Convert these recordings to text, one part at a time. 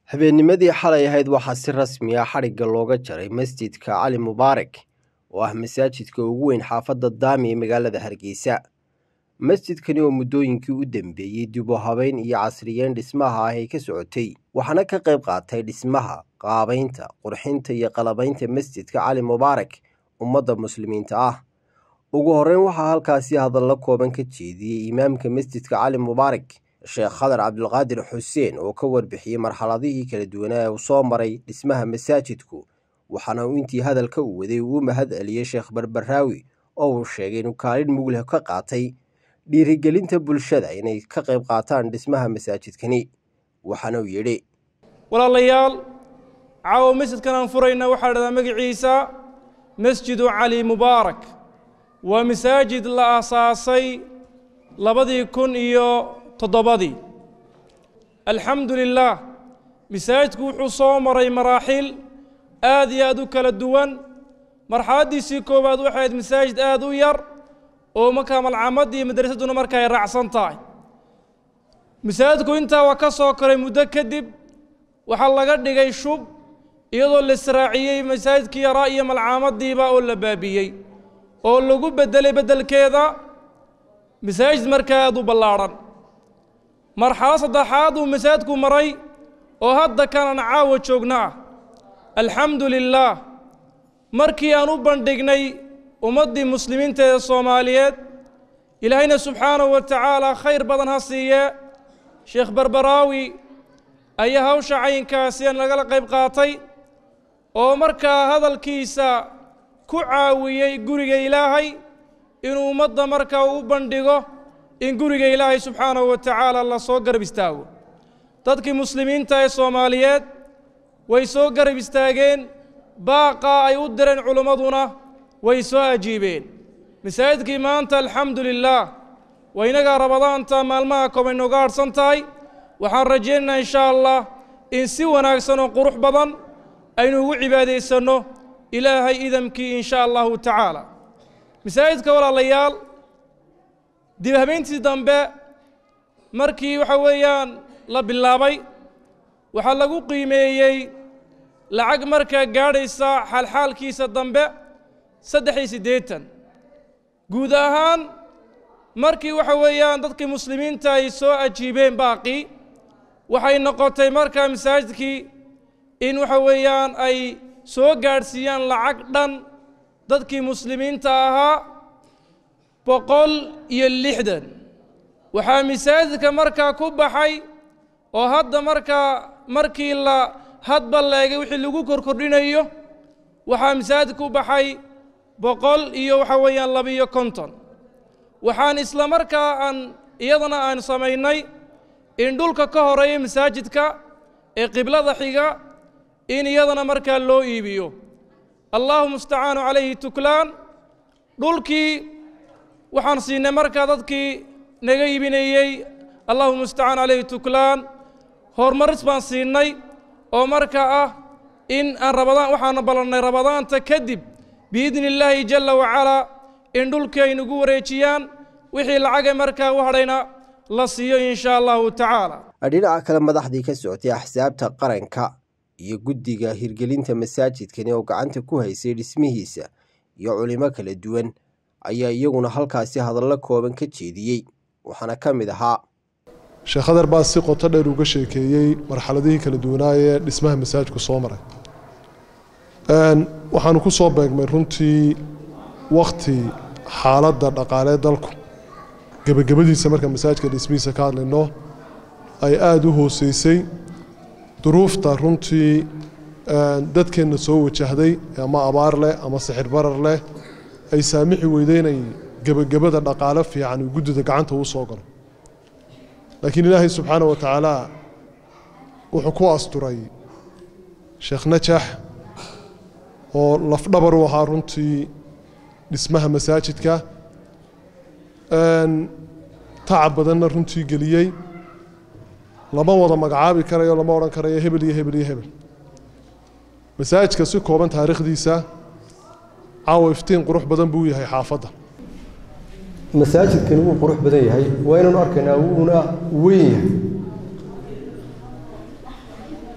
Habeennimadii xalay ahayd waxaa si rasmi ah xadhigga looga jaray masjidka Cali Mubaarak oo ah masaajidka ugu weyn xaafadda Daami ee magaalada Hargeysa. Masjidkani oo muddooyinkii u dambeeyey dib u habeyn iyo casriyeyn dhismaha ah ay ka socotay, waxaana ka qayb qaatay dhismaha, qaabaynta, qurxinta iyo qalabaynta masjidka Cali Mubaarak ummadda muslimiinta ah. Ugu horreyn waxaa halkaasi hadallo kooban ka jeediyey imaamka masjidka Cali Mubaarak sheekh khadar cabdulqaadir xuseen oo ka warbixiyey marxaladihii kala duwanaa ee uu soo maray dhismaha masaajidku waxaana uu intii hadalka u waday uu u mahad celiyey sheekh barbaraawi oo uu sheegay inuu kaalin mugleh ka qaatay dhiirigelinta bulshada inay ka qayb qaataan dhismaha masaajidkani waxaana uu yidhi walaalayaal caawa masjidkan aan furayna waxaa dhahdaa magaciisa masjidu cali mubaarak waa masaajid la aasaasay labadii kun iyo toddobadii alxamdu lilaah masaajidku wuxuu soo maray maraaxil aad iyo aad u kala duwan marxaladdiisii koowaad waxay ahayd masaajid aad u yar oo markaa malcamaddii madrasadduna marka ay raacsan tahay masaajidku intaa waa ka soo koray muddo kadib waxaa laga dhigay shub iyadoo la israaciyey masaajidkii yaraa iyo malcaamaddiiba oo la baabiyey oo lagu beddelay beddelkeeda masaajid markaa aad u ballaadhan marxalad saddexaad uu masaajidku maray oo hadda kanan caawa joogna ah alxamdu lilaah markii aan u bandhignay ummaddii muslimiinta ee soomaaliyeed ilaahayna subxaanahu wa tacaala khayr badan ha siiye sheekh barbaraawi ayaa hawsha caynkaasi aan lagala qayb qaatay oo markaa hadalkiisa ku caawiyey guriga ilaahay inuu ummadda markaa u bandhigo in guriga ilaahay subxaanahu wa tacaala la soo garab istaago dadkii muslimiinta ee soomaaliyeed way soo garab istaageen baaqaa ay u direen culimmaduna way soo ajiibeen masaajidkii maanta alxamdu lilaah waa inagaa rabadaanta maalmaha koob ay nooga hadhsan tahay waxaan rajaynaynaa insha allah in si wanaagsan oo qurux badan aynu ugu cibaadaysanno ilaahay idamkii in sha allahu tacaala masaajidka walaalayaal dib habeentii dambe markii waxa weeyaan la bilaabay waxaa lagu qiimeeyey lacag markaa gaadhaysa xaalxaalkiisa dambe saddex iyo siddeetan guud ahaan markii waxa weeyaan dadkii muslimiinta ay soo ajiibeen baaqii waxay noqotay markaa masaajidkii in waxa weeyaan ay soo gaadhsiiyaan lacag dhan dadkii muslimiinta ahaa boqol iyo lixdan waxaa masaajidka markaa ku baxay oo hadda markaa markii la hadba leegay wixii lagu korkordhinayo waxaa masaajidka ku baxay boqol iyo waxa weeyaan labiyo konton waxaan isla markaa aan iyadana aan samaynay in dhulka ka horeeya masaajidka ee qiblada xiga in iyadana markaa loo iibiyo allahu mustacaanu calayhi tuklaan dhulkii waxaan siinay markaa dadkii naga iibinayey allahu mustacaan calayhi tuklaan horumaris baan siinay oo markaa ah in aan rabadaan waxaana ballannay rabadaanta kadib biidni illaahi jalla wacalaa in dhulkii ay nagu wareejiyaan wixii lacagay markaa u hadhayna la siiyo in sha allahu tacaala dhinaca kale madaxdii ka socotay axsaabta qaranka iyo guddiga hirgelinta masaajidkani oo gacanta ku haysay dhismihiisa iyo culimo kala duwan ayaa iyaguna halkaasi hadallo kooban ka jeediyey waxaana ka mid ahaa sheekh khadar baa si qoto dheer uga sheekeeyey marxaladihii kala duwanaayee dhismaha masaajidku soo maray waxaanu ku soo beegmay runtii wakhti xaaladda dhaqaalee dalku gebagabadiisa marka masaajidka dhismihiisa ka hadlayno ay aada u hooseysay duruufta runtii dadkeenna soo wajahday ama abaar leh ama sixir barar leh ay saamixi weyday inay gebagabada dhaqaale fiican uu guddida gacanta uu soo galo laakiin ilaahay subxaana wa tacaala wuxuu ku asturay sheekh najax oo lafdhabar u ahaa runtii dhismaha masaajidka tacab badanna runtii geliyey lama wada magacaabi karayo lama odhan karayo hebel iyo hebel iyo hebel masaajidka si kooban taariikhdiisa caawa iftiin qurux badan buu yahay xaafadda masaajidkani wuu qurux badan yahay waa inaanu arkaynaa wuuna weyn yahay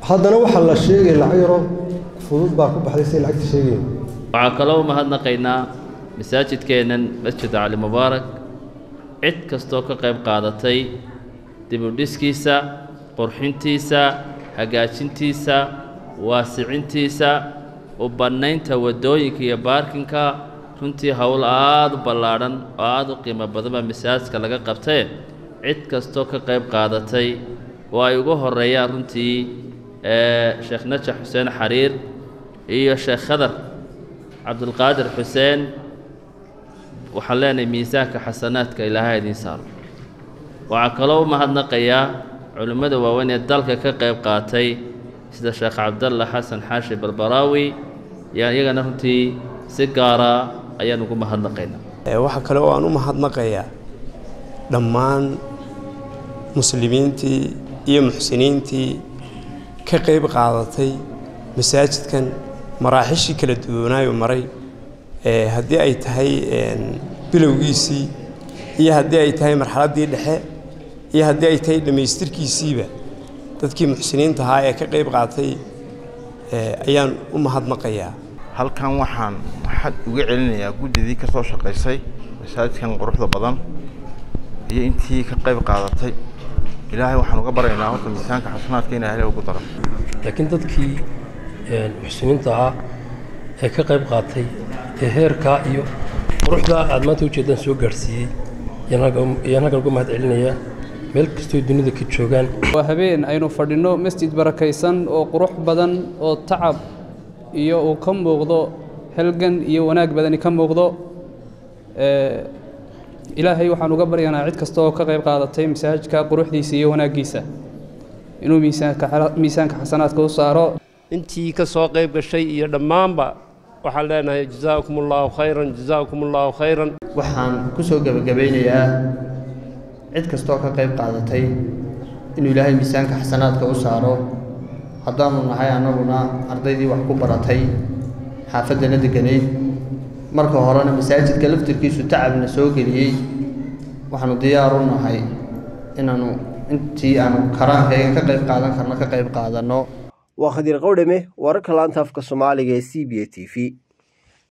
haddana waxaa la sheegay lacag yaroo fudud baa ku baxday say lacagta sheegayen waxaa kaloo mahadnaqaynaa masaajidkeennan masjid cali mubaarak cid kastoo ka qayb qaadatay dibudhiskiisa qurxintiisa hagaajintiisa waasicintiisa u bannaynta waddooyinka iyo baarkinka runtii howl aada u ballaadhan oo aada u qiimo badan baa masaajidka laga qabtee cid kastoo ka qayb qaadatay oo ay ugu horreeyaan runtii sheekh najax xuseen xariir iyo sheekh khadar cabdulqaadir xuseen waxaan leenahay miisaanka xasanaadka ilaahay idiin saaro waxaa kaloo u mahadnaqayaa culimmada waaweyn ee dalka ka qayb qaatay sida sheekh cabdalla xasan xaashi barbaraawi yaan iyagana runtii si gaara ayaan ugu mahadnaqaynaa waxaa kale oo aan u mahadnaqayaa dhammaan muslimiintii iyo muxsiniintii ka qayb qaadatay masaajidkan maraaxishii kala duwanaayo maray haddii ay tahay bilowgiisii iyo haddii ay tahay marxaladdii dhexe iyo haddii ay tahay dhammaystirkiisiiba dadkii muxsiniinta ahaa ee ka qayb qaatay ayaan u mahadnaqayaa halkan waxaan waxaad uga celinayaa guddidii ka soo shaqaysay masaajidkan quruxda badan iyo intii ka qayb qaadatay ilaahay waxaan uga baryaynaa horta miisaanka xasanaadka inaa hele ugu daro laakiin dadkii muxsiniinta ahaa ee ka qayb qaatay ee heerkaa iyo quruxdaa aad maanta ujeeddaan soo gaadhsiiyey ayaan halkan uga mahad celinayaa meel kastoo dunida ka joogaan waa habeen aynu fadhinno masjid barakaysan oo qurux badan oo tacab iyo uu ka muuqdo halgan iyo wanaag badani ka muuqdo ilaahay waxaan uga baryanaa cid kasta oo ka qayb qaadatay masaajidka quruxdiisa iyo wanaaggiisa inuu miisaanka xasanaadka u saaro intii ka soo qayb gashay iyo dhammaanba waxaan leenahay jazaakum allaahu khayran jazaakum allaahu khayran waxaan ku soo gebagabaynayaa cid kastoo ka qayb qaadatay inuu ilaahay miisaanka xasanaadka u saaro haddaanu nahay annaguna ardaydii wax ku baratay xaafaddana degganayd marka horena masaajidka laftirkiisu tacabna soo geliyey waxaanu diyaar u nahay inaannu intii aanu karaankayga ka qayb qaadan karno ka qayb qaadanno waa khadiir qowdhame wararka laanta afka soomaaliga ee c b a t v